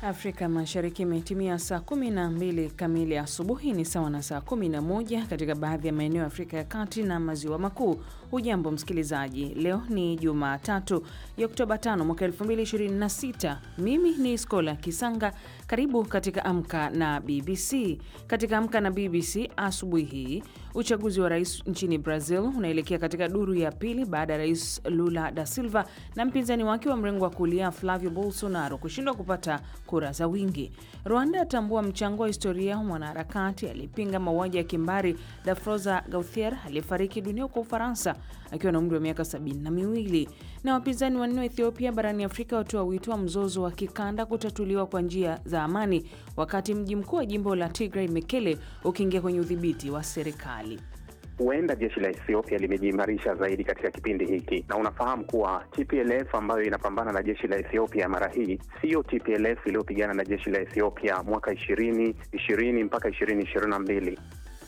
Afrika Mashariki imetimia saa 12 kamili asubuhi, ni sawa na saa 11 katika baadhi ya maeneo ya Afrika ya Kati na Maziwa Makuu. Hujambo msikilizaji, leo ni Jumatatu ya Oktoba 5 mwaka 2026. Mimi ni Skola Kisanga. Karibu katika Amka na BBC. Katika Amka na BBC asubuhi hii, uchaguzi wa rais nchini Brazil unaelekea katika duru ya pili baada ya Rais Lula da Silva na mpinzani wake wa mrengo wa kulia Flavio Bolsonaro kushindwa kupata kura za wingi. Rwanda atambua mchango wa historia wa mwanaharakati aliyepinga mauaji ya kimbari Dafroza Gauthier aliyefariki dunia huko Ufaransa akiwa na umri wa miaka sabini na miwili. Na wapinzani wanne wa Ethiopia barani Afrika watoa wito wa mzozo wa kikanda kutatuliwa kwa njia za amani, wakati mji mkuu wa jimbo la Tigray Mekele ukiingia kwenye udhibiti wa serikali. Huenda jeshi la Ethiopia limejiimarisha zaidi katika kipindi hiki, na unafahamu kuwa TPLF ambayo inapambana na jeshi la Ethiopia mara hii siyo TPLF iliyopigana na jeshi la Ethiopia mwaka ishirini ishirini mpaka ishirini ishirini na mbili.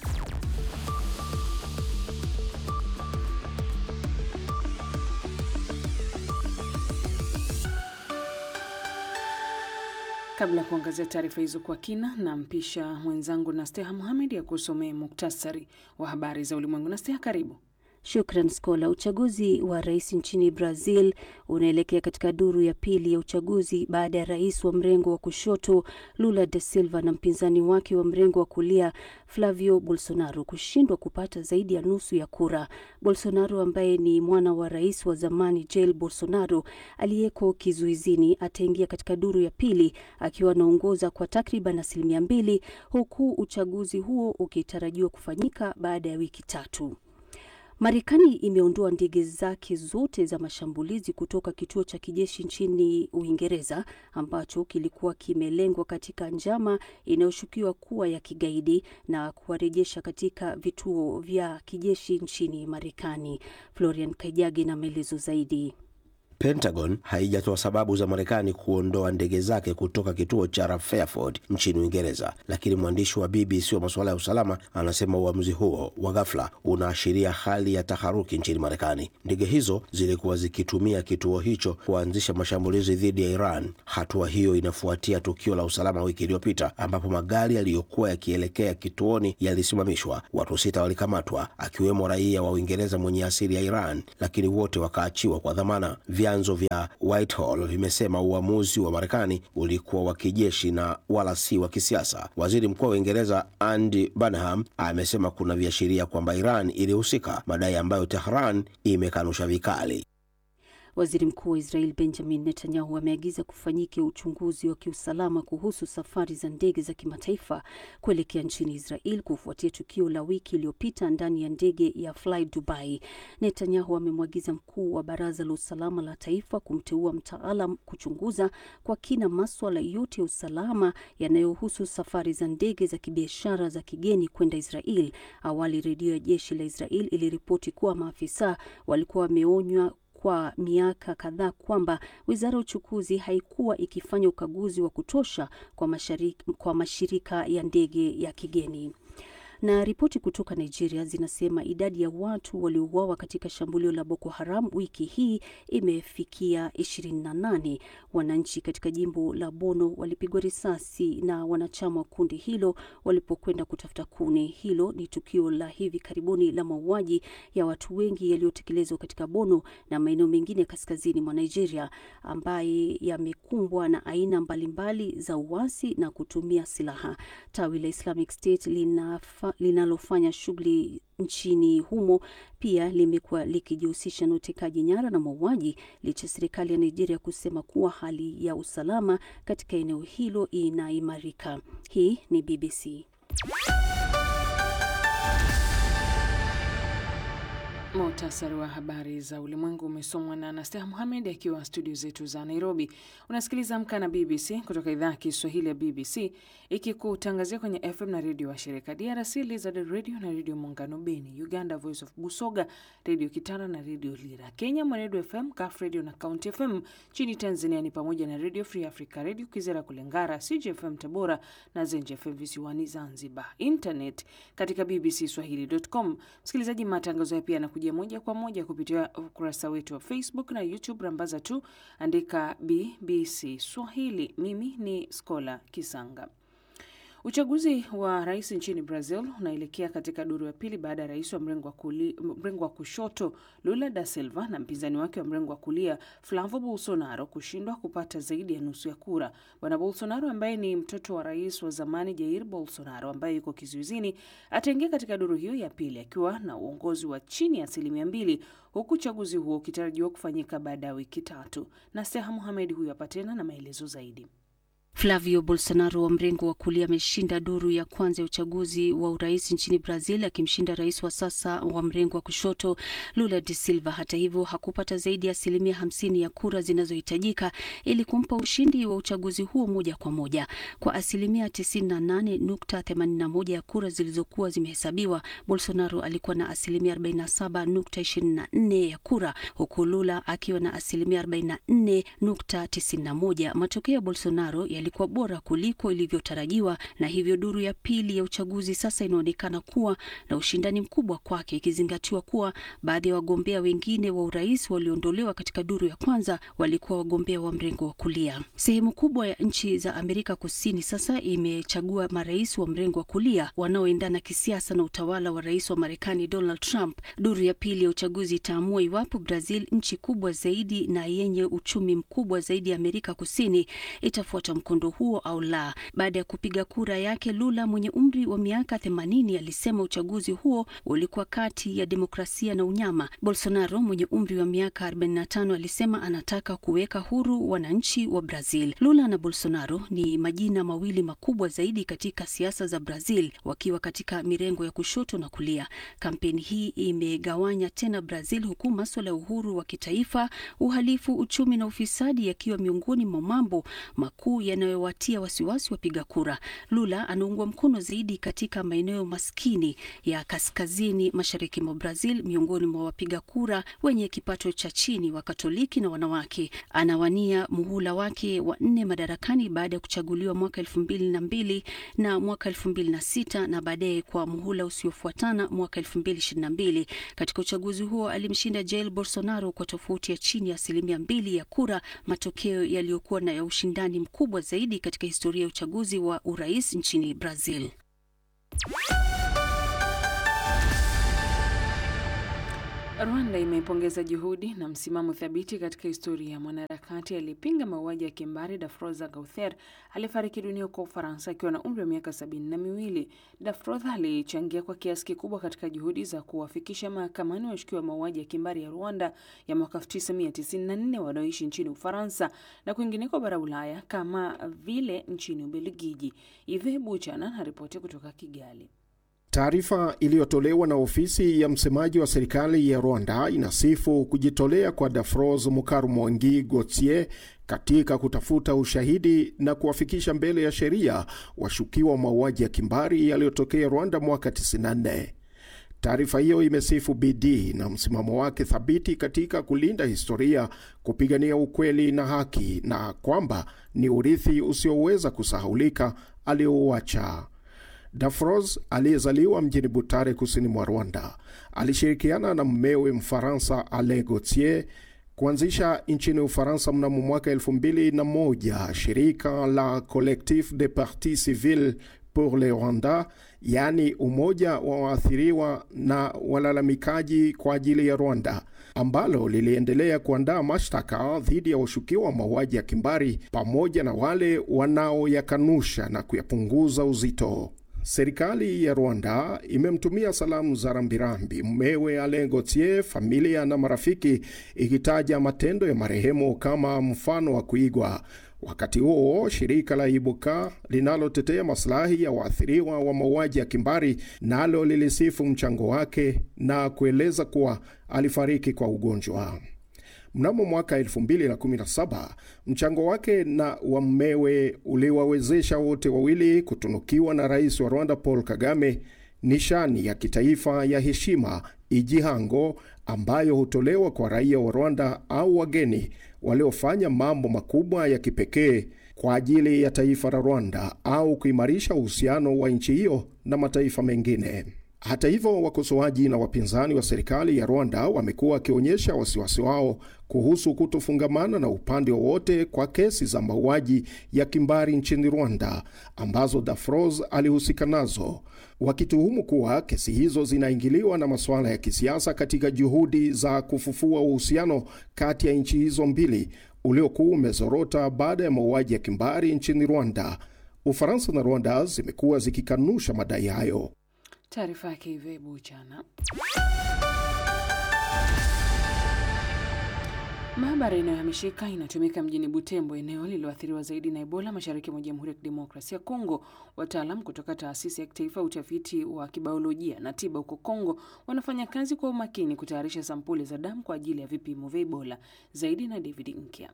Kabla ya kuangazia taarifa hizo kwa kina, na mpisha mwenzangu Nasteha Muhamed ya kusomea muktasari wa habari za ulimwengu. Nasteha, karibu. Shukran Skola. Uchaguzi wa rais nchini Brazil unaelekea katika duru ya pili ya uchaguzi baada ya rais wa mrengo wa kushoto Lula da Silva na mpinzani wake wa mrengo wa kulia Flavio Bolsonaro kushindwa kupata zaidi ya nusu ya kura. Bolsonaro ambaye ni mwana wa rais wa zamani Jair Bolsonaro aliyeko kizuizini ataingia katika duru ya pili akiwa anaongoza kwa takriban asilimia mbili, huku uchaguzi huo ukitarajiwa kufanyika baada ya wiki tatu. Marekani imeondoa ndege zake zote za mashambulizi kutoka kituo cha kijeshi nchini Uingereza ambacho kilikuwa kimelengwa katika njama inayoshukiwa kuwa ya kigaidi na kuwarejesha katika vituo vya kijeshi nchini Marekani. Florian Kajagi na maelezo zaidi. Pentagon haijatoa sababu za Marekani kuondoa ndege zake kutoka kituo cha Fairford nchini Uingereza, lakini mwandishi wa BBC wa masuala ya usalama anasema uamuzi huo wa ghafla unaashiria hali ya taharuki nchini Marekani. Ndege hizo zilikuwa zikitumia kituo hicho kuanzisha mashambulizi dhidi ya Iran. Hatua hiyo inafuatia tukio la usalama wiki iliyopita ambapo magari yaliyokuwa yakielekea kituoni yalisimamishwa. Watu sita walikamatwa, akiwemo raia wa Uingereza mwenye asili ya Iran, lakini wote wakaachiwa kwa dhamana. Vyanzo vya Whitehall vimesema uamuzi wa Marekani ulikuwa wa kijeshi na wala si wa kisiasa. Waziri Mkuu wa Uingereza Andy Burnham amesema kuna viashiria kwamba Iran ilihusika, madai ambayo Tehran imekanusha vikali. Waziri Mkuu wa Israel Benjamin Netanyahu ameagiza kufanyike uchunguzi wa kiusalama kuhusu safari za ndege za kimataifa kuelekea nchini Israel kufuatia tukio la wiki iliyopita ndani ya ndege ya Fly Dubai. Netanyahu amemwagiza mkuu wa Baraza la Usalama la Taifa kumteua mtaalam kuchunguza kwa kina maswala yote ya usalama yanayohusu safari za ndege za kibiashara za kigeni kwenda Israel. Awali redio ya jeshi la Israel iliripoti kuwa maafisa walikuwa wameonywa kwa miaka kadhaa kwamba wizara ya uchukuzi haikuwa ikifanya ukaguzi wa kutosha kwa, masharika, kwa mashirika ya ndege ya kigeni na ripoti kutoka Nigeria zinasema idadi ya watu waliouawa katika shambulio la Boko Haram wiki hii imefikia 28. Wananchi katika jimbo la Bono walipigwa risasi na wanachama wa kundi hilo walipokwenda kutafuta kuni. Hilo ni tukio la hivi karibuni la mauaji ya watu wengi yaliyotekelezwa katika Bono na maeneo mengine kaskazini mwa Nigeria, ambaye yamekumbwa na aina mbalimbali za uasi na kutumia silaha. Tawi la Islamic State linafa linalofanya shughuli nchini humo pia limekuwa likijihusisha na utekaji nyara na mauaji, licha ya serikali ya Nigeria kusema kuwa hali ya usalama katika eneo hilo inaimarika. Hii ni BBC. Muhtasari wa habari za ulimwengu umesomwa na Anastaha Muhamed akiwa studio zetu za Nairobi. Unasikiliza Amka na BBC kutoka idhaa ya Kiswahili ya BBC ikikutangazia kwenye FM na redio wa shirika DRC Lizard Radio na redio Muungano Beni, Uganda Voice of Busoga, redio Kitara na redio Lira, Kenya Mwenedu FM, Kaf Radio na County FM. Nchini Tanzania ni pamoja na redio Free Africa, redio Kwizera Kulengara, CJFM Tabora na Zenj FM visiwani Zanzibar. Internet katika bbcswahili.com. Msikilizaji, matangazo ya pia yanakujia moja kwa moja kupitia ukurasa wetu wa Facebook na YouTube. Rambaza tu andika BBC Swahili. Mimi ni Skola Kisanga. Uchaguzi wa rais nchini Brazil unaelekea katika duru ya pili baada ya rais wa mrengo wa kuli- mrengo wa kushoto Lula da Silva na mpinzani wake wa mrengo wa kulia Flavo Bolsonaro kushindwa kupata zaidi ya nusu ya kura. Bwana Bolsonaro ambaye ni mtoto wa rais wa zamani Jair Bolsonaro ambaye yuko kizuizini ataingia katika duru hiyo ya pili akiwa na uongozi wa chini ya asilimia mbili, huku uchaguzi huo ukitarajiwa kufanyika baada ya wiki tatu. Na Steha Muhamed huyu hapa tena na maelezo zaidi. Flavio Bolsonaro wa mrengo wa kulia ameshinda duru ya kwanza ya uchaguzi wa urais nchini Brazil, akimshinda rais wa sasa wa mrengo wa kushoto Lula de Silva. Hata hivyo, hakupata zaidi ya asilimia hamsini ya kura zinazohitajika ili kumpa ushindi wa uchaguzi huo moja kwa moja. Kwa asilimia 98.81 ya kura zilizokuwa zimehesabiwa, Bolsonaro alikuwa na asilimia 47.24 ya kura, huku Lula akiwa na asilimia 44.91. Matokeo ya Bolsonaro yalikuwa bora kuliko ilivyotarajiwa, na hivyo duru ya pili ya uchaguzi sasa inaonekana kuwa na ushindani mkubwa kwake, ikizingatiwa kuwa baadhi ya wagombea wengine wa urais walioondolewa katika duru ya kwanza walikuwa wagombea wa mrengo wa kulia. Sehemu kubwa ya nchi za Amerika Kusini sasa imechagua marais wa mrengo wa kulia wanaoendana kisiasa na utawala wa rais wa Marekani Donald Trump. Duru ya pili ya uchaguzi itaamua iwapo Brazil, nchi kubwa zaidi na yenye uchumi mkubwa zaidi ya Amerika Kusini, itafuata mkondo huo au la. Baada ya kupiga kura yake, Lula mwenye umri wa miaka 80 alisema uchaguzi huo ulikuwa kati ya demokrasia na unyama. Bolsonaro mwenye umri wa miaka 45 alisema anataka kuweka huru wananchi wa Brazil. Lula na Bolsonaro ni majina mawili makubwa zaidi katika siasa za Brazil, wakiwa katika mirengo ya kushoto na kulia. Kampeni hii imegawanya tena Brazil, huku maswala ya uhuru wa kitaifa, uhalifu, uchumi na ufisadi yakiwa miongoni mwa mambo makuu yanayowatia wasiwasi wapiga kura. Lula anaungwa mkono zaidi katika maeneo maskini ya kaskazini mashariki mwa Brazil, miongoni mwa wapiga kura wenye kipato cha chini, wa Katoliki na wanawake. Anawania muhula wake wa nne madarakani baada ya kuchaguliwa mwaka elfu mbili na mbili na mwaka elfu mbili na sita na baadaye kwa muhula usiofuatana mwaka elfu mbili ishirini na mbili. Katika uchaguzi huo alimshinda Jair Bolsonaro kwa tofauti ya chini ya asilimia mbili ya kura, matokeo yaliyokuwa na ya ushindani mkubwa zaidi katika historia ya uchaguzi wa urais nchini Brazil. Rwanda imepongeza juhudi na msimamo thabiti katika historia ya mwanaharakati aliyepinga mauaji ya kimbari Dafroza Gauthier aliyefariki dunia huko Ufaransa akiwa na umri wa miaka sabini na miwili. Dafroza alichangia kwa kiasi kikubwa katika juhudi za kuwafikisha mahakamani washukiwa mauaji ya kimbari ya Rwanda ya mwaka 1994 wanaoishi nchini Ufaransa na kwingineko bara Ulaya kama vile nchini Ubelgiji. Ive Buchana na ripoti kutoka Kigali. Taarifa iliyotolewa na ofisi ya msemaji wa serikali ya Rwanda inasifu kujitolea kwa Dafroz Mukarumwangi Gauthier katika kutafuta ushahidi na kuwafikisha mbele ya sheria washukiwa mauaji ya kimbari yaliyotokea Rwanda mwaka 94. Taarifa hiyo imesifu bidii na msimamo wake thabiti katika kulinda historia, kupigania ukweli na haki, na kwamba ni urithi usioweza kusahaulika aliouacha. Dafroz aliyezaliwa mjini Butare, kusini mwa Rwanda, alishirikiana na mmewe Mfaransa Alain Gauthier kuanzisha nchini Ufaransa mnamo mwaka 2001 shirika la Collectif de Partis Civils pour le Rwanda, yaani umoja wa waathiriwa na walalamikaji kwa ajili ya Rwanda, ambalo liliendelea kuandaa mashtaka dhidi ya washukiwa wa mauaji ya kimbari pamoja na wale wanaoyakanusha na kuyapunguza uzito. Serikali ya Rwanda imemtumia salamu za rambirambi mmewe Alain Gauthier, familia na marafiki, ikitaja matendo ya marehemu kama mfano wa kuigwa. Wakati huo shirika la Ibuka linalotetea masilahi ya waathiriwa wa mauaji ya kimbari nalo lilisifu mchango wake na kueleza kuwa alifariki kwa ugonjwa. Mnamo mwaka 2017 mchango wake na wa mmewe uliwawezesha wote wawili kutunukiwa na rais wa Rwanda Paul Kagame nishani ya kitaifa ya heshima Igihango, ambayo hutolewa kwa raia wa Rwanda au wageni waliofanya mambo makubwa ya kipekee kwa ajili ya taifa la Rwanda au kuimarisha uhusiano wa nchi hiyo na mataifa mengine. Hata hivyo, wakosoaji na wapinzani wa serikali ya Rwanda wamekuwa wakionyesha wasiwasi wao kuhusu kutofungamana na upande wowote kwa kesi za mauaji ya kimbari nchini Rwanda ambazo Dafros alihusika nazo, wakituhumu kuwa kesi hizo zinaingiliwa na masuala ya kisiasa katika juhudi za kufufua uhusiano kati ya nchi hizo mbili uliokuwa umezorota baada ya mauaji ya kimbari nchini Rwanda. Ufaransa na Rwanda zimekuwa zikikanusha madai hayo. Taarifa yake Ive Buchana. Maabara inayohamishika inatumika mjini Butembo, eneo lililoathiriwa zaidi na Ebola mashariki mwa Jamhuri ya Kidemokrasia ya Kongo. Wataalam kutoka taasisi ya kitaifa ya utafiti wa kibiolojia na tiba huko Kongo wanafanya kazi kwa umakini kutayarisha sampuli za damu kwa ajili ya vipimo vya Ebola. Zaidi na David Nkya.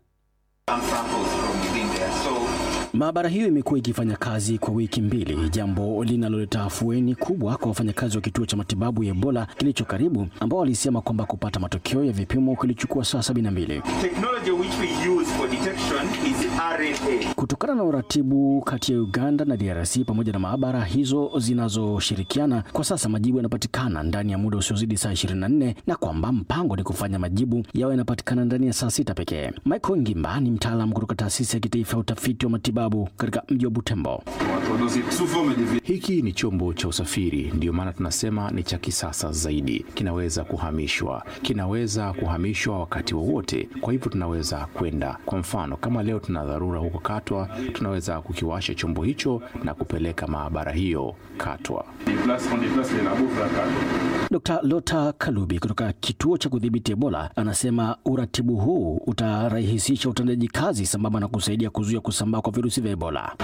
Maabara hiyo imekuwa ikifanya kazi kwa wiki mbili, jambo linaloleta afueni kubwa kwa wafanyakazi wa kituo cha matibabu ya Ebola kilicho karibu, ambao walisema kwamba kupata matokeo ya vipimo kilichukua saa 72. Kutokana na uratibu kati ya Uganda na DRC pamoja na maabara hizo zinazoshirikiana, kwa sasa majibu yanapatikana ndani ya muda usiozidi saa 24 na kwamba mpango ni kufanya majibu yawe yanapatikana ndani ya saa sita pekee. Michael Ngimba ni mtaalamu kutoka taasisi ya kitaifa ya utafiti wa matibabu katika mji wa Butembo. Hiki ni chombo cha usafiri, ndiyo maana tunasema ni cha kisasa zaidi. Kinaweza kuhamishwa, kinaweza kuhamishwa wakati wowote, kwa hivyo tunaweza kwenda. Kwa mfano, kama leo tuna dharura huko Katwa, tunaweza kukiwasha chombo hicho na kupeleka maabara hiyo Katwa. Dr. Lota Kalubi kutoka kituo cha kudhibiti Ebola anasema uratibu huu utarahisisha utendaji kazi sambamba na kusaidia kuzuia kusambaa kwa virusi vya Ebola.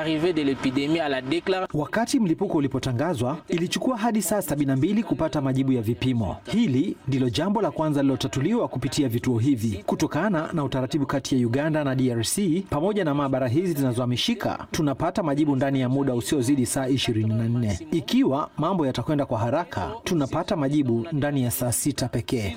Wakati mlipuko ulipotangazwa, ilichukua hadi saa 72 kupata majibu ya vipimo. Hili ndilo jambo la kwanza lilotatuliwa kupitia vituo hivi. Kutokana na utaratibu kati ya Uganda na DRC pamoja na maabara hizi zinazohamishika, tunapata majibu ndani ya muda usiozidi saa 24. Ikiwa mambo yatakwenda kwa haraka, tunapata majibu ndani ya saa sita pekee.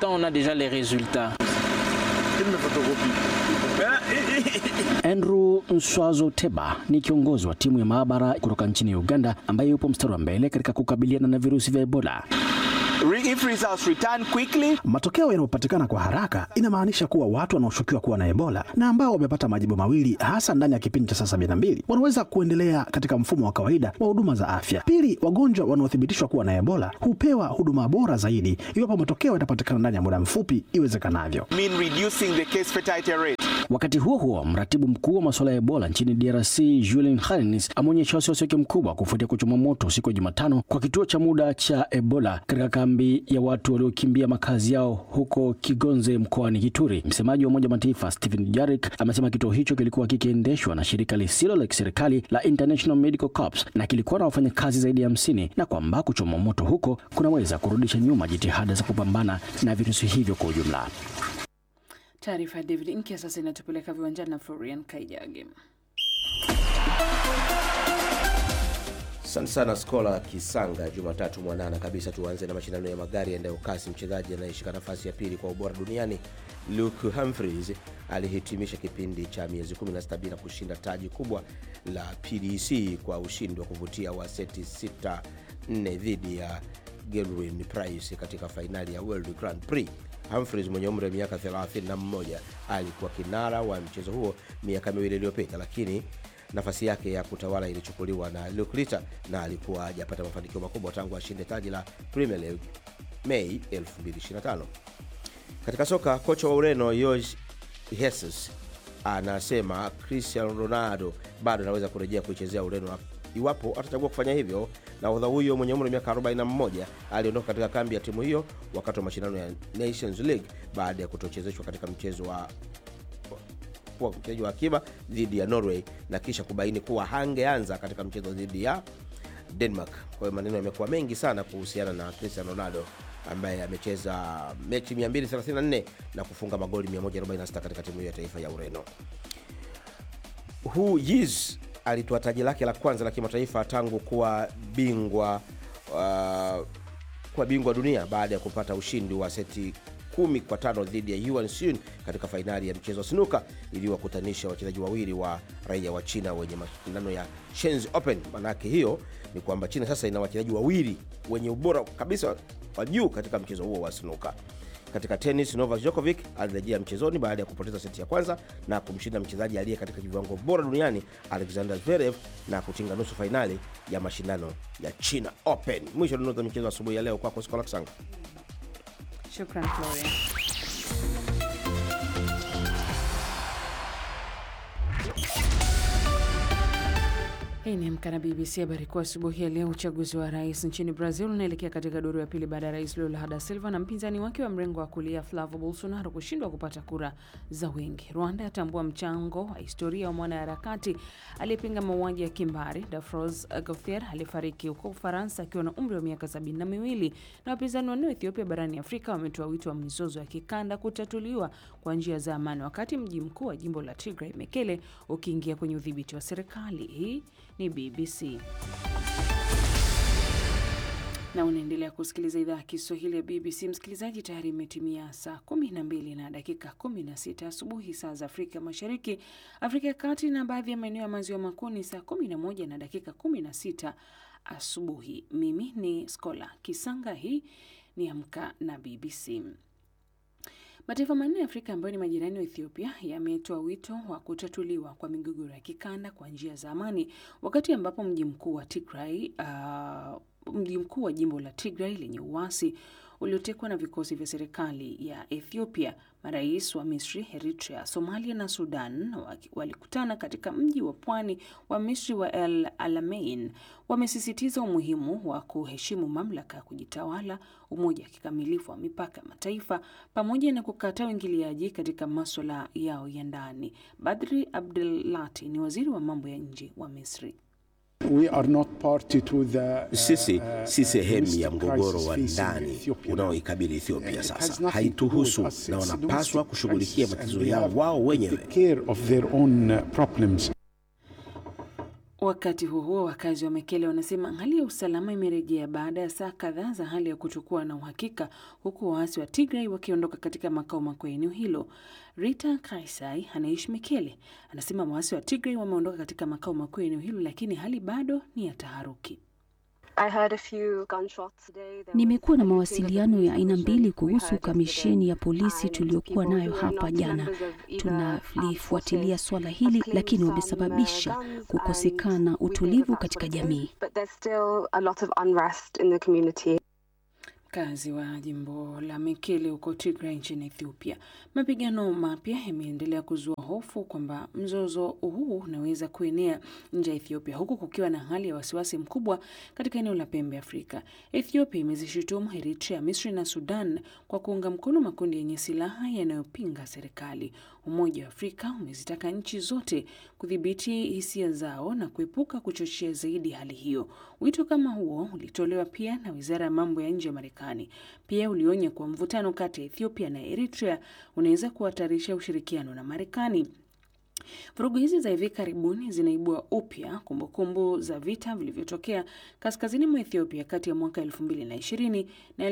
Andrew Nswazo Teba ni kiongozi wa timu ya maabara kutoka nchini Uganda ambaye yupo mstari wa mbele katika kukabiliana na virusi vya Ebola. If results return quickly, matokeo yanayopatikana kwa haraka inamaanisha kuwa watu wanaoshukiwa kuwa na Ebola na ambao wamepata majibu mawili hasa ndani ya kipindi cha saa sabini na mbili wanaweza kuendelea katika mfumo wa kawaida wa huduma za afya. Pili, wagonjwa wanaothibitishwa kuwa na Ebola hupewa huduma bora zaidi iwapo matokeo yatapatikana ndani ya muda mfupi iwezekanavyo. mean reducing the case fatality rate. Wakati huo huo, mratibu mkuu wa masuala ya Ebola nchini DRC Julien Harnis ameonyesha wasiwasi wake mkubwa kufuatia kuchoma moto siku ya Jumatano kwa kituo cha muda cha Ebola katika kambi ya watu waliokimbia makazi yao huko Kigonze mkoani Kituri. Msemaji wa Umoja wa Mataifa Stephen Dujarric amesema kituo hicho kilikuwa kikiendeshwa na shirika lisilo la kiserikali la International Medical Corps na kilikuwa na wafanyakazi zaidi ya hamsini na kwamba kuchoma moto huko kunaweza kurudisha nyuma jitihada za kupambana na virusi hivyo kwa ujumla. Taarifa ya David Inkia sasa inatupeleka viwanjani na Florian Kaijage. Asante sana Skola Kisanga. Jumatatu mwanana kabisa, tuanze na mashindano ya magari yaendayo kasi. Mchezaji anayeshika nafasi ya pili kwa ubora duniani Luke Humphries alihitimisha kipindi cha miezi 16 bila kushinda taji kubwa la PDC kwa ushindi wa kuvutia wa seti 6 4 dhidi ya Gerwin Price katika fainali ya World Grand Prix. Humphries mwenye umri wa miaka 31 alikuwa kinara wa mchezo huo miaka miwili iliyopita, lakini nafasi yake ya kutawala ilichukuliwa na Luke Litter na alikuwa hajapata mafanikio makubwa tangu ashinde taji la Premier League Mei 2025. Katika soka, kocha wa Ureno Jorge Jesus anasema Cristiano Ronaldo bado anaweza kurejea kuichezea Ureno iwapo atachagua kufanya hivyo. Nahodha huyo mwenye umri wa miaka 41 aliondoka katika kambi ya timu hiyo wakati wa mashindano ya Nations League baada ya kutochezeshwa katika mchezo wa kuwa mchezaji wa akiba dhidi ya Norway na kisha kubaini kuwa hangeanza katika mchezo dhidi ya Denmark. Kwa hiyo maneno yamekuwa mengi sana kuhusiana na Cristiano Ronaldo ambaye amecheza mechi 234 na kufunga magoli 146 katika timu hiyo ya taifa ya Ureno. Hu Yiz alitoa taji lake la kwanza la kimataifa tangu kuwa bingwa uh, kuwa bingwa dunia baada ya kupata ushindi wa seti kumi kwa tano dhidi ya Yuan Sun katika fainali ya mchezo wa snuka iliyowakutanisha wachezaji wawili wa raia wa China wenye mashindano ya Shenzhen Open. Maanake hiyo ni kwamba China sasa ina wachezaji wawili wenye ubora kabisa wa juu katika mchezo huo wa snuka. Katika tenis, Novak Djokovic alirejea mchezoni baada ya kupoteza seti ya kwanza na kumshinda mchezaji aliye katika viwango bora duniani Alexander Zverev na kutinga nusu fainali ya mashindano ya China Open. Mwisho dondoo za michezo asubuhi ya leo kwako Skola Kisanga. Shukran Florian. Hii ni Amka na BBC. Habari kuu asubuhi ya leo. Uchaguzi wa rais nchini Brazil unaelekea katika duru ya pili baada ya rais Lula da Silva na mpinzani wake wa mrengo wa kulia Flavo Bolsonaro kushindwa kupata kura za wingi. Rwanda yatambua mchango wa historia wa mwanaharakati aliyepinga mauaji ya kimbari Dafros Gauthier aliyefariki huko Ufaransa akiwa na umri wa miaka sabini na miwili. Na wapinzani wanne wa Ethiopia barani Afrika wametoa wito wa mizozo ya kikanda kutatuliwa kwa njia za amani, wakati mji mkuu wa jimbo la Tigray Mekele ukiingia kwenye udhibiti wa serikali. Hii ni BBC na unaendelea kusikiliza idhaa ya Kiswahili ya BBC. Msikilizaji, tayari imetimia saa 12 na dakika 16 asubuhi saa za Afrika Mashariki, Afrika ya Kati na baadhi ya maeneo ya maziwa makuu ni saa 11 na dakika 16 asubuhi. Mimi ni Skola Kisanga, hii ni Amka na BBC. Mataifa manne ya Afrika ambayo ni majirani wa Ethiopia yametoa wito wa kutatuliwa kwa migogoro ya kikanda kwa njia za amani, wakati ambapo mji mkuu wa Tigray, uh, mji mkuu wa jimbo la Tigray lenye uasi uliotekwa na vikosi vya serikali ya Ethiopia. Marais wa Misri, Eritrea, Somalia na Sudan walikutana katika mji wa pwani wa Misri wa El Alamein. Wamesisitiza umuhimu wa kuheshimu mamlaka ya kujitawala, umoja wa kikamilifu wa mipaka ya mataifa, pamoja na kukataa uingiliaji katika maswala yao ya ndani. Badri Abdelati ni waziri wa mambo ya nje wa Misri. We are not party to the, Sisi si sehemu ya mgogoro wa ndani unaoikabili Ethiopia sasa, haituhusu na wanapaswa kushughulikia matatizo yao wao wenyewe. Wakati huo huo, wakazi wa Mekele wanasema hali ya usalama imerejea baada ya saa kadhaa za hali ya kutokuwa na uhakika, huku waasi wa Tigray wakiondoka katika makao makuu ya eneo hilo. Rita Kaisai anaishi Mekele, anasema waasi wa Tigray wameondoka katika makao makuu ya eneo hilo, lakini hali bado ni ya taharuki. Nimekuwa na mawasiliano ya aina mbili kuhusu kamisheni ya polisi tuliyokuwa nayo hapa jana. Tunalifuatilia swala hili, lakini wamesababisha kukosekana utulivu katika jamii. Mkazi wa jimbo la Mekele huko Tigray nchini Ethiopia. Mapigano mapya yameendelea kuzua hofu kwamba mzozo huu unaweza kuenea nje ya Ethiopia, huku kukiwa na hali ya wasiwasi mkubwa katika eneo la pembe Afrika. Ethiopia imezishutumu Eritrea, Misri na Sudan kwa kuunga mkono makundi yenye silaha yanayopinga serikali. Umoja wa Afrika umezitaka nchi zote kudhibiti hisia zao na kuepuka kuchochea zaidi hali hiyo. Wito kama huo ulitolewa pia na wizara ya mambo ya nje ya Marekani. Pia ulionya kuwa mvutano kati ya Ethiopia na Eritrea unaweza kuhatarisha ushirikiano na Marekani. Vurugu hizi za hivi karibuni zinaibua upya kumbukumbu za vita vilivyotokea kaskazini mwa Ethiopia kati ya mwaka 2020 na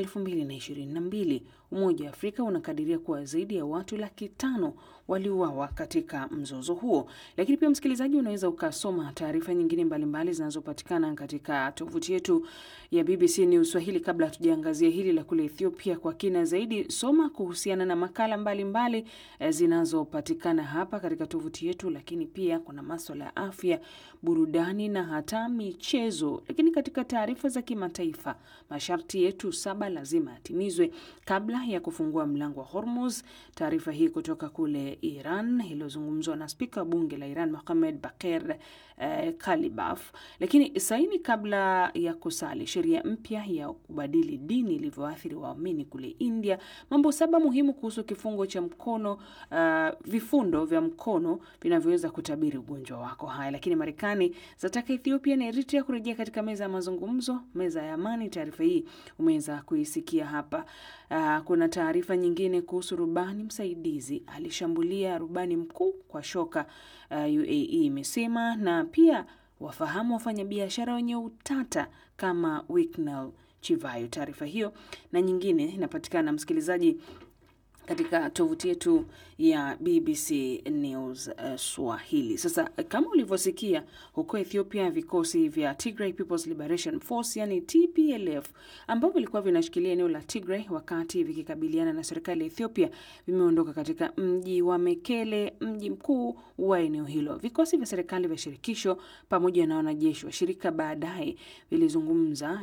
2022. Umoja wa Afrika unakadiria kuwa zaidi ya watu laki tano waliuawa katika mzozo huo. Lakini pia, msikilizaji, unaweza ukasoma taarifa nyingine mbalimbali zinazopatikana katika tovuti yetu ya BBC News Swahili. Kabla hatujaangazia hili la kule Ethiopia kwa kina zaidi, soma kuhusiana na makala mbalimbali mbali zinazopatikana hapa katika tovuti yetu, lakini pia kuna maswala ya afya, burudani na hata michezo. Lakini katika taarifa za kimataifa, masharti yetu saba lazima yatimizwe kabla ya kufungua mlango wa Hormuz. Taarifa hii kutoka kule Iran iliyozungumzwa na spika wa bunge la Iran Mohamed Bakir eh, Kalibaf. Lakini saini kabla ya kusali sheria mpya ya kubadili dini ilivyoathiri waumini kule India. Mambo saba muhimu kuhusu kifungo cha mkono uh, vifundo vya mkono vinavyoweza kutabiri ugonjwa wako. Haya, lakini Marekani zataka Ethiopia na Eritrea kurejea katika meza ya mazungumzo, meza ya amani. Taarifa hii umeweza kuisikia hapa. Uh, kuna taarifa nyingine kuhusu rubani msaidizi alishambulia rubani mkuu kwa shoka, uh, UAE imesema, na pia wafahamu wafanyabiashara wenye utata kama Wicknell Chivayo. Taarifa hiyo na nyingine inapatikana msikilizaji katika tovuti yetu ya BBC News uh, Swahili. Sasa kama ulivyosikia, huko Ethiopia vikosi vya Tigray People's Liberation Force yani TPLF ambavyo vilikuwa vinashikilia eneo la Tigray wakati vikikabiliana na serikali ya Ethiopia vimeondoka katika mji wa Mekele, mji mkuu wa eneo hilo. Vikosi vya serikali vya shirikisho pamoja na wanajeshi wa shirika baadaye vilizungumza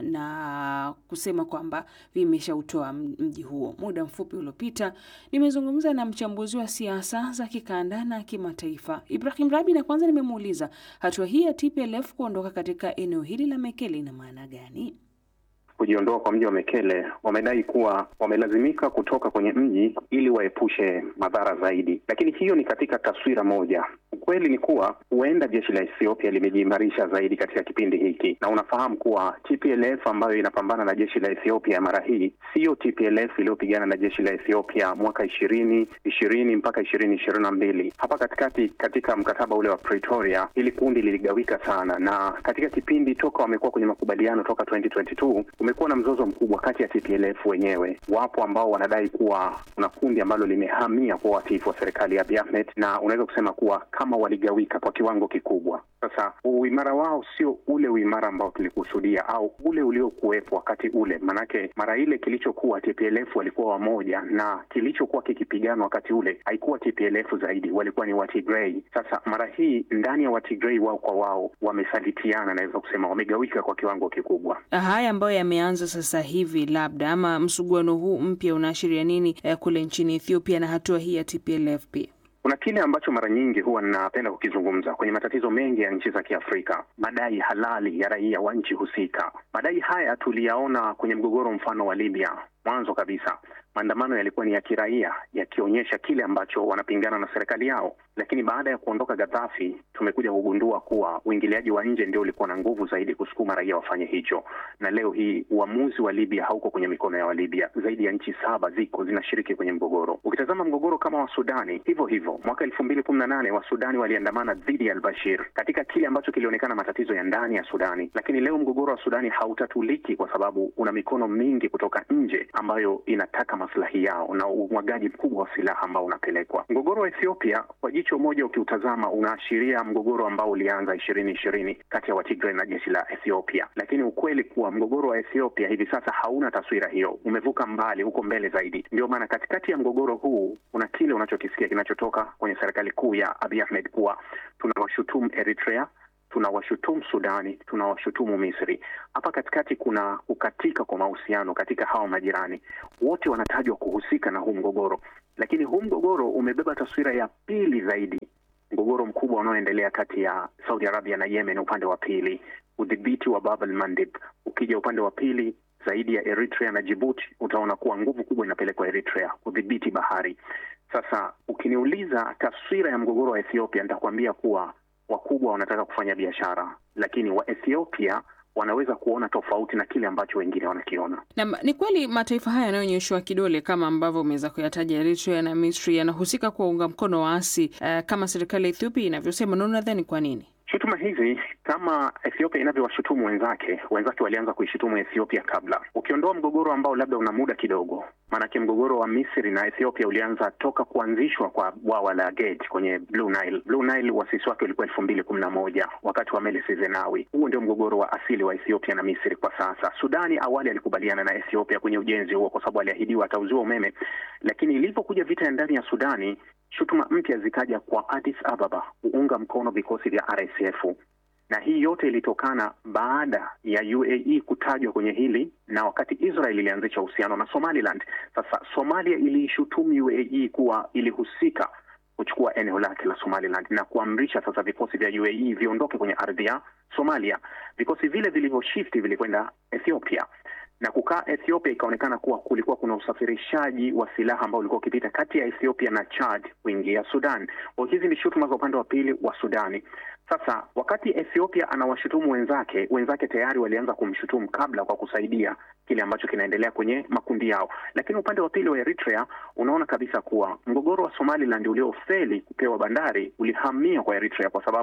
na kusema kwamba vimeshautoa mji huo. Muda mfupi uliopita nimezungumza na mchambuzi wa siasa za kikanda na kimataifa Ibrahim Rabi, na kwanza nimemuuliza hatua hii ya TPLF kuondoka katika eneo hili la Mekele ina maana gani? Kujiondoa kwa mji wa Mekele, wamedai kuwa wamelazimika kutoka kwenye mji ili waepushe madhara zaidi, lakini hiyo ni katika taswira moja. Ukweli ni kuwa huenda jeshi la Ethiopia limejiimarisha zaidi katika kipindi hiki, na unafahamu kuwa TPLF ambayo inapambana na jeshi la Ethiopia mara hii siyo TPLF iliyopigana na jeshi la Ethiopia mwaka ishirini ishirini mpaka ishirini ishirini na mbili. Hapa katikati, katika mkataba ule wa Pretoria, hili kundi liligawika sana, na katika kipindi toka wamekuwa kwenye makubaliano toka 2022 kumekuwa na mzozo mkubwa kati ya TPLF wenyewe. Wapo ambao wanadai kuwa kuna kundi ambalo limehamia kuwa watiifu wa serikali ya Abiy Ahmed, na unaweza kusema kuwa kama waligawika kwa kiwango kikubwa. Sasa uimara wao sio ule uimara ambao tulikusudia au ule uliokuwepo wakati ule, manake mara ile kilichokuwa TPLF walikuwa wamoja, na kilichokuwa kikipiganwa wakati ule haikuwa TPLF zaidi, walikuwa ni Watigray. Sasa mara hii ndani ya Watigray wao kwa wao wamesalitiana, naweza kusema wamegawika kwa kiwango kikubwa. Haya ambayo yameanza sasa hivi, labda ama msuguano huu mpya unaashiria nini eh, kule nchini Ethiopia na hatua hii ya TPLF pia? Kuna kile ambacho mara nyingi huwa ninapenda kukizungumza kwenye matatizo mengi ya nchi za Kiafrika, madai halali ya raia wa nchi husika. Madai haya tuliyaona kwenye mgogoro mfano wa Libya. Mwanzo kabisa maandamano yalikuwa ni ya kiraia yakionyesha kile ambacho wanapingana na serikali yao, lakini baada ya kuondoka Gaddafi tumekuja kugundua kuwa uingiliaji wa nje ndio ulikuwa na nguvu zaidi kusukuma raia wafanye hicho, na leo hii uamuzi wa Libya hauko kwenye mikono ya Walibya. Zaidi ya nchi saba ziko zinashiriki kwenye mgogoro. Ukitazama mgogoro kama wa Sudani, hivyo hivyo, mwaka elfu mbili kumi na nane Wasudani waliandamana dhidi ya Albashir katika kile ambacho kilionekana matatizo ya ndani ya Sudani, lakini leo mgogoro wa Sudani hautatuliki kwa sababu una mikono mingi kutoka nje ambayo inataka maslahi yao na umwagaji mkubwa wa silaha ambao unapelekwa. Mgogoro wa Ethiopia kwa jicho moja ukiutazama, unaashiria mgogoro ambao ulianza ishirini ishirini kati ya Watigray na jeshi la Ethiopia, lakini ukweli kuwa mgogoro wa Ethiopia hivi sasa hauna taswira hiyo, umevuka mbali, huko mbele zaidi. Ndio maana katikati ya mgogoro huu kuna kile unachokisikia kinachotoka kwenye serikali kuu ya Abiy Ahmed kuwa tunawashutumu Eritrea tunawashutumu Sudani, tunawashutumu Misri. Hapa katikati kuna kukatika kwa mahusiano katika hawa majirani, wote wanatajwa kuhusika na huu mgogoro, lakini huu mgogoro umebeba taswira ya pili zaidi, mgogoro mkubwa unaoendelea kati ya Saudi Arabia na Yemen upande wa pili, udhibiti wa Bab el Mandeb. Ukija upande wa pili zaidi ya Eritrea na Djibouti, utaona kuwa nguvu kubwa inapelekwa Eritrea kudhibiti bahari. Sasa ukiniuliza taswira ya mgogoro wa Ethiopia, nitakwambia kuwa wakubwa wanataka kufanya biashara, lakini wa Ethiopia wanaweza kuona tofauti na kile ambacho wengine wanakiona. Na ni kweli mataifa haya yanayonyeshwa kidole kama ambavyo umeweza kuyataja, Eritrea na Misri, yanahusika kuwaunga mkono waasi uh, kama serikali ya Ethiopia inavyosema. Na unadhani kwa nini? Shutuma hizi kama Ethiopia inavyowashutumu wenzake, wenzake walianza kuishutumu Ethiopia kabla. Ukiondoa mgogoro ambao labda una muda kidogo, maanake mgogoro wa Misri na Ethiopia ulianza toka kuanzishwa kwa bwawa la Gate kwenye Blue Nile. Blue Nile wasisi wake ulikuwa elfu mbili kumi na moja wakati wa Meles Zenawi. Huo ndio mgogoro wa asili wa Ethiopia na Misri kwa sasa. Sudani awali alikubaliana na Ethiopia kwenye ujenzi huo kwa sababu aliahidiwa atauziwa umeme, lakini ilivyokuja vita ya ndani ya Sudani shutuma mpya zikaja kwa Addis Ababa kuunga mkono vikosi vya RSF, na hii yote ilitokana baada ya UAE kutajwa kwenye hili na wakati Israel ilianzisha uhusiano na Somaliland. Sasa Somalia iliishutumu UAE kuwa ilihusika kuchukua eneo lake la Somaliland na kuamrisha sasa vikosi vya UAE viondoke kwenye ardhi ya Somalia. Vikosi vile vilivyoshifti vilikwenda Ethiopia na kukaa Ethiopia, ikaonekana kuwa kulikuwa kuna usafirishaji wa silaha ambao ulikuwa ukipita kati ya Ethiopia na Chad kuingia Sudan. Kwa hizi ni shutuma za upande wa pili wa Sudani. Sasa wakati Ethiopia anawashutumu wenzake, wenzake tayari walianza kumshutumu kabla kwa kusaidia kile ambacho kinaendelea kwenye makundi yao. Lakini upande wa pili wa Eritrea unaona kabisa kuwa mgogoro wa Somaliland uliofeli kupewa bandari ulihamia kwa Eritrea kwa sababu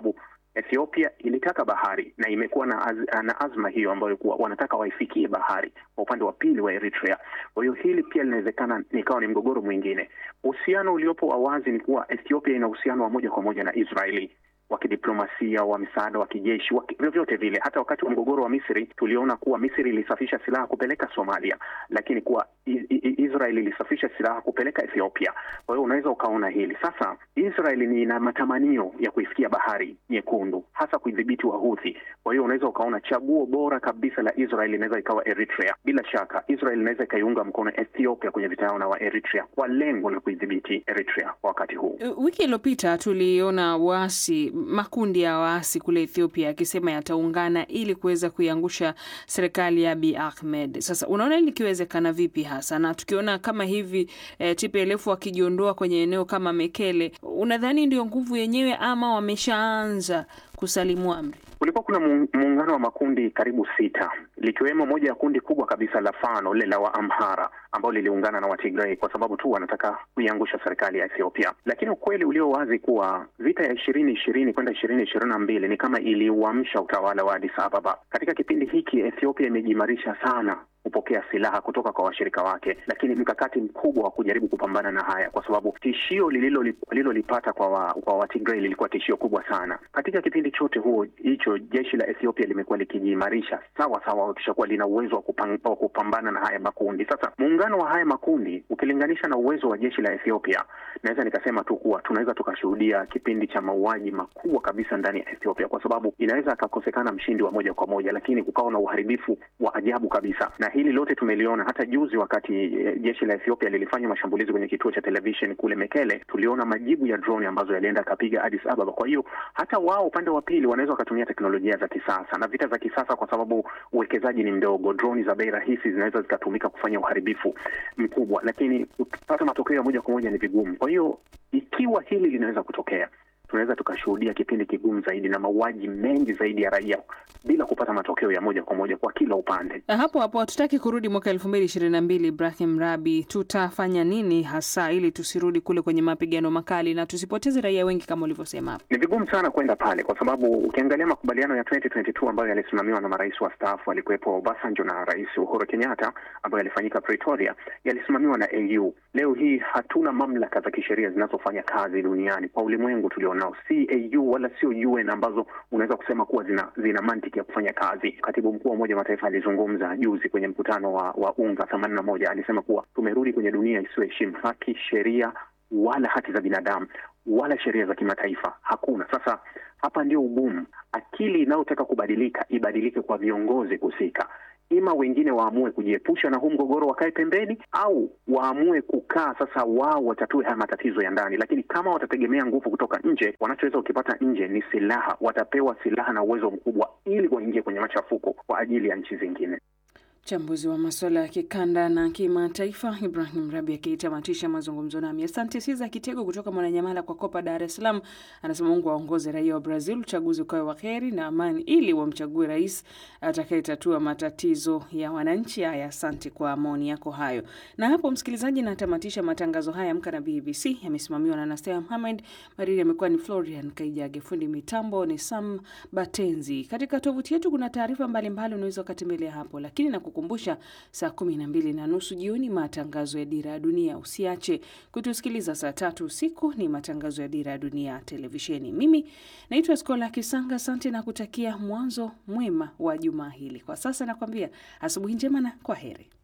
Ethiopia ilitaka bahari na imekuwa na, az, na azma hiyo ambayo kuwa wanataka waifikie bahari kwa upande wa pili wa Eritrea. Kwa hiyo hili pia linawezekana nikawa ni mgogoro mwingine. Uhusiano uliopo wa wazi ni kuwa Ethiopia ina uhusiano wa moja kwa moja na Israeli wa kidiplomasia, wa misaada, wa kijeshi, wa vyovyote vile. Hata wakati wa mgogoro wa Misri tuliona kuwa Misri ilisafisha silaha kupeleka Somalia, lakini kuwa Israel ilisafisha silaha kupeleka Ethiopia. Kwa hiyo unaweza ukaona hili sasa. Israel ni ina matamanio ya kuifikia bahari nyekundu, hasa kuidhibiti Wahuthi. Kwa hiyo unaweza ukaona chaguo bora kabisa la Israel inaweza ikawa Eritrea. Bila shaka Israel inaweza ikaiunga mkono Ethiopia kwenye vita yao na wa Eritrea kwa lengo la kuidhibiti Eritrea kwa wakati huu. Wiki iliyopita tuliona waasi makundi ya waasi kule Ethiopia yakisema yataungana ili kuweza kuiangusha serikali ya Abiy Ahmed. Sasa unaona likiwezekana vipi hasa, na tukiona kama hivi e, TPLF wakijiondoa kwenye eneo kama Mekele, unadhani ndio nguvu yenyewe ama wameshaanza kusalimu amri? Kulikuwa kuna muungano wa makundi karibu sita likiwemo moja ya kundi kubwa kabisa la Fano lile la Waamhara ambao liliungana na Watigray kwa sababu tu wanataka kuiangusha serikali ya Ethiopia. Lakini ukweli ulio wazi kuwa vita ya ishirini ishirini kwenda ishirini ishirini na mbili ni kama iliuamsha utawala wa Addis Ababa. Katika kipindi hiki Ethiopia imejimarisha sana kupokea silaha kutoka kwa washirika wake, lakini mkakati mkubwa wa kujaribu kupambana na haya, kwa sababu tishio lililolipata kwa wa, kwa Watigray lilikuwa tishio kubwa sana. Katika kipindi chote huo hicho jeshi la Ethiopia limekuwa likijiimarisha sawa sawa, wakisha kuwa lina uwezo wa kupang, kupambana na haya makundi. Sasa muungano wa haya makundi ukilinganisha na uwezo wa jeshi la Ethiopia, naweza nikasema tu kuwa tunaweza tukashuhudia kipindi cha mauaji makubwa kabisa ndani ya Ethiopia, kwa sababu inaweza akakosekana mshindi wa moja kwa moja, lakini kukawa na uharibifu wa ajabu kabisa na hili lote tumeliona hata juzi wakati e, jeshi la Ethiopia lilifanya mashambulizi kwenye kituo cha television kule Mekele, tuliona majibu ya drone ambazo yalienda akapiga Addis Ababa. Kwa hiyo hata wao upande wa pili wanaweza wakatumia teknolojia za kisasa na vita za kisasa, kwa sababu uwekezaji ni mdogo. Drone za bei rahisi zinaweza zikatumika kufanya uharibifu mkubwa, lakini kupata matokeo ya moja kwa moja ni vigumu. Kwa hiyo ikiwa hili linaweza kutokea tunaweza tukashuhudia kipindi kigumu zaidi na mauaji mengi zaidi ya raia bila kupata matokeo ya moja kwa moja kwa kila upande. Hapo hapo hatutaki kurudi mwaka elfu mbili ishirini na mbili. Ibrahim Rabi, tutafanya nini hasa ili tusirudi kule kwenye mapigano makali na tusipoteze raia wengi kama ulivyosema hapo? Ni vigumu sana kwenda pale, kwa sababu ukiangalia makubaliano ya 2022 ambayo yalisimamiwa na marais wastaafu, alikuwepo Obasanjo na Rais Uhuru Kenyatta, ambayo yalifanyika Pretoria, yalisimamiwa na AU. Leo hii hatuna mamlaka za kisheria zinazofanya kazi duniani kwa ulimwengu tulio nao, si AU wala sio UN ambazo unaweza kusema kuwa zina, zina mantiki ya kufanya kazi. Katibu mkuu wa Umoja wa Mataifa alizungumza juzi kwenye mkutano wa, wa UNGA themanini na moja, alisema kuwa tumerudi kwenye dunia isiyoheshimu haki, sheria wala haki za binadamu wala sheria za kimataifa hakuna. Sasa hapa ndio ugumu. Akili inayotaka kubadilika ibadilike kwa viongozi husika, ima wengine waamue kujiepusha na huu mgogoro, wakae pembeni, au waamue kukaa sasa, wao watatue haya matatizo ya ndani. Lakini kama watategemea nguvu kutoka nje, wanachoweza ukipata nje ni silaha. Watapewa silaha na uwezo mkubwa, ili waingie kwenye machafuko kwa ajili ya nchi zingine. Mchambuzi wa masuala ya kikanda na kimataifa Ibrahim Rabi akitamatisha mazungumzo nami. Asante. Siza Kitego kutoka Mwananyamala kwa Kopa, Dar es Salaam, anasema Mungu aongoze raia wa Brazil, uchaguzi ukawe wa heri na amani, ili wamchague rais atakayetatua matatizo ya wananchi. Haya, asante kwa maoni yako hayo. Na hapo, msikilizaji, natamatisha matangazo haya. Amka na BBC yamesimamiwa na Nastea Muhamed, mariri amekuwa ni Florian Kaijage, fundi mitambo ni Sam Batenzi. Katika tovuti yetu kuna taarifa mbalimbali, unaweza ukatembelea hapo, lakini na kukumbusha saa kumi na mbili na nusu jioni matangazo ya Dira ya Dunia. Usiache kutusikiliza saa tatu usiku, ni matangazo ya Dira ya Dunia televisheni. Mimi naitwa Skola Kisanga, asante na kutakia mwanzo mwema wa jumaa hili. Kwa sasa nakwambia asubuhi njema na kwa heri.